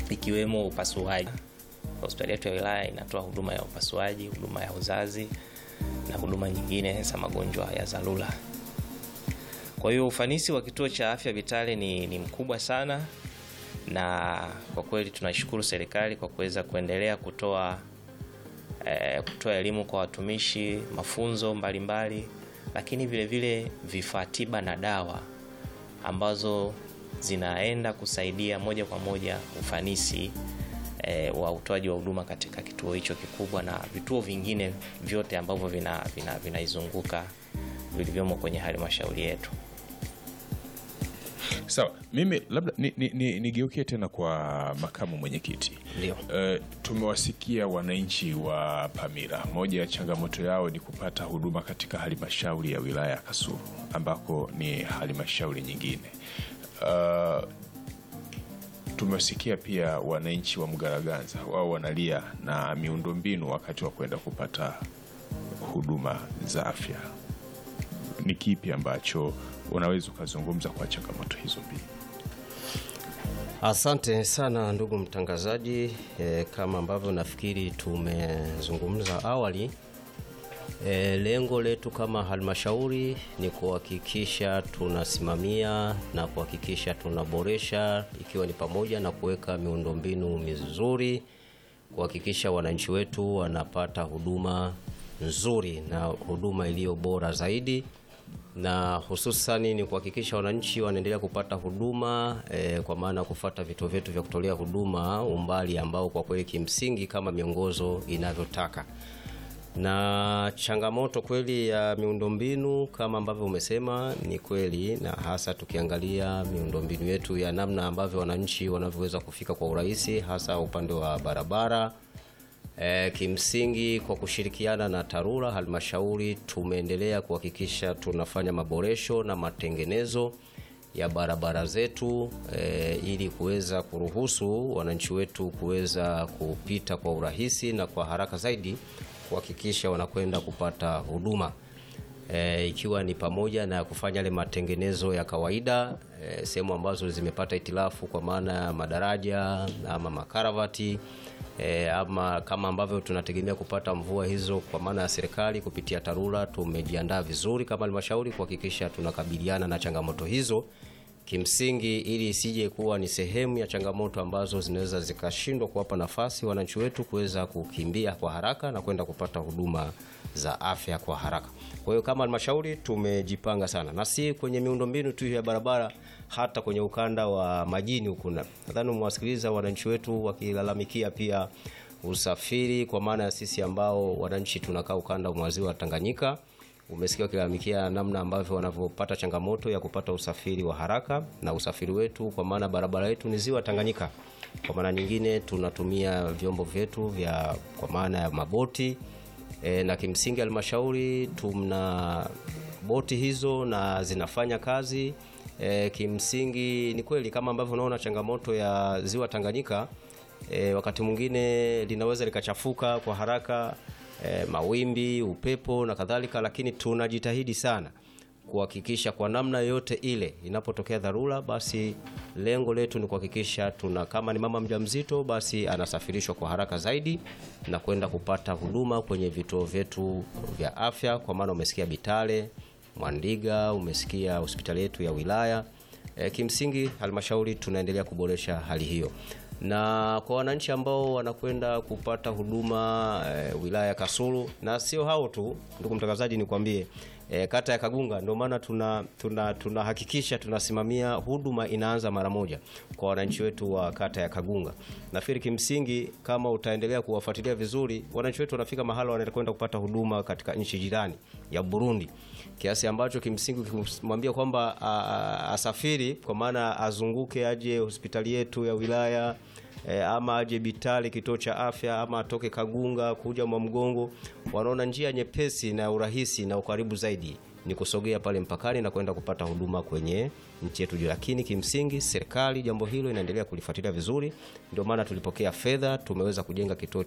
ikiwemo upasuaji. Hospitali yetu ya wilaya inatoa huduma ya upasuaji, huduma ya uzazi na huduma nyingine za magonjwa ya dharura. Kwa hiyo ufanisi wa kituo cha afya Vitale ni, ni mkubwa sana, na kwa kweli tunashukuru serikali kwa kuweza kuendelea kutoa eh, kutoa elimu kwa watumishi, mafunzo mbalimbali mbali, lakini vile vile vifaa tiba na dawa ambazo zinaenda kusaidia moja kwa moja ufanisi e, wa utoaji wa huduma katika kituo hicho kikubwa na vituo vingine vyote ambavyo vinaizunguka vina, vina vilivyomo kwenye halmashauri yetu. Sawa, mimi labda nigeukie ni, ni tena kwa makamu mwenyekiti. Ndio. Uh, tumewasikia wananchi wa Pamira, moja ya changamoto yao ni kupata huduma katika halmashauri ya wilaya ya Kasulu ambako ni halmashauri nyingine. Uh, tumewasikia pia wananchi wa Mgaraganza, wao wanalia na miundombinu wakati wa kwenda kupata huduma za afya. Ni kipi ambacho unaweza ukazungumza kwa changamoto hizo mbili? Asante sana ndugu mtangazaji. E, kama ambavyo nafikiri tumezungumza awali, e, lengo letu kama halmashauri ni kuhakikisha tunasimamia na kuhakikisha tunaboresha, ikiwa ni pamoja na kuweka miundombinu mizuri, kuhakikisha wananchi wetu wanapata huduma nzuri na huduma iliyo bora zaidi na hususani ni kuhakikisha wananchi wanaendelea kupata huduma e, kwa maana kufuata vituo vyetu vya kutolea huduma umbali ambao kwa kweli kimsingi kama miongozo inavyotaka. Na changamoto kweli ya miundombinu kama ambavyo umesema ni kweli, na hasa tukiangalia miundombinu yetu ya namna ambavyo wananchi wanavyoweza kufika kwa urahisi, hasa upande wa barabara. E, kimsingi kwa kushirikiana na TARURA halmashauri tumeendelea kuhakikisha tunafanya maboresho na matengenezo ya barabara zetu e, ili kuweza kuruhusu wananchi wetu kuweza kupita kwa urahisi na kwa haraka zaidi kuhakikisha wanakwenda kupata huduma e, ikiwa ni pamoja na kufanya yale matengenezo ya kawaida e, sehemu ambazo zimepata itilafu kwa maana ya madaraja ama makaravati E, ama kama ambavyo tunategemea kupata mvua hizo kwa maana ya serikali kupitia TARURA, tumejiandaa vizuri kama halmashauri kuhakikisha tunakabiliana na changamoto hizo kimsingi, ili isije kuwa ni sehemu ya changamoto ambazo zinaweza zikashindwa kuwapa nafasi wananchi wetu kuweza kukimbia kwa haraka na kwenda kupata huduma za afya kwa haraka. Kwa hiyo kama halmashauri tumejipanga sana, na si kwenye miundombinu tu ya barabara, hata kwenye ukanda wa majini huku. Nadhani umewasikiliza wananchi wetu wakilalamikia pia usafiri, kwa maana ya sisi ambao wananchi tunakaa ukanda wa ziwa Tanganyika. Umesikia wakilalamikia namna ambavyo wanavyopata changamoto ya kupata usafiri wa haraka, na usafiri wetu kwa maana barabara yetu ni ziwa Tanganyika. Kwa maana nyingine tunatumia vyombo vyetu vya kwa maana ya maboti e, na kimsingi halmashauri tuna boti hizo na zinafanya kazi e, kimsingi ni kweli kama ambavyo unaona changamoto ya ziwa Tanganyika e, wakati mwingine linaweza likachafuka kwa haraka e, mawimbi, upepo na kadhalika, lakini tunajitahidi sana kuhakikisha kwa namna yoyote ile inapotokea dharura, basi lengo letu ni kuhakikisha tuna, kama ni mama mjamzito, basi anasafirishwa kwa haraka zaidi na kwenda kupata huduma kwenye vituo vyetu vya afya. Kwa maana umesikia Bitale, Mwandiga, umesikia hospitali yetu ya wilaya. E, kimsingi halmashauri tunaendelea kuboresha hali hiyo na kwa wananchi ambao wanakwenda kupata huduma e, wilaya ya Kasulu na sio hao tu, ndugu mtangazaji, nikwambie e, kata ya Kagunga ndio maana tuna tunahakikisha tuna tunasimamia huduma inaanza mara moja kwa wananchi wetu wa kata ya Kagunga. Nafikiri kimsingi kama utaendelea kuwafuatilia vizuri, wananchi wetu wanafika mahala wanakwenda kupata huduma katika nchi jirani ya Burundi, kiasi ambacho kimsingi ukimwambia kwamba asafiri kwa maana azunguke aje hospitali yetu ya wilaya E, ama aje Bitali kituo cha afya ama atoke Kagunga kuja Mwamgongo, wanaona njia nyepesi na urahisi na ukaribu zaidi ni kusogea pale mpakani na kwenda kupata huduma kwenye nchi yetu. Lakini kimsingi serikali jambo hilo inaendelea kulifuatilia vizuri, ndio maana tulipokea fedha, tumeweza kujenga kituo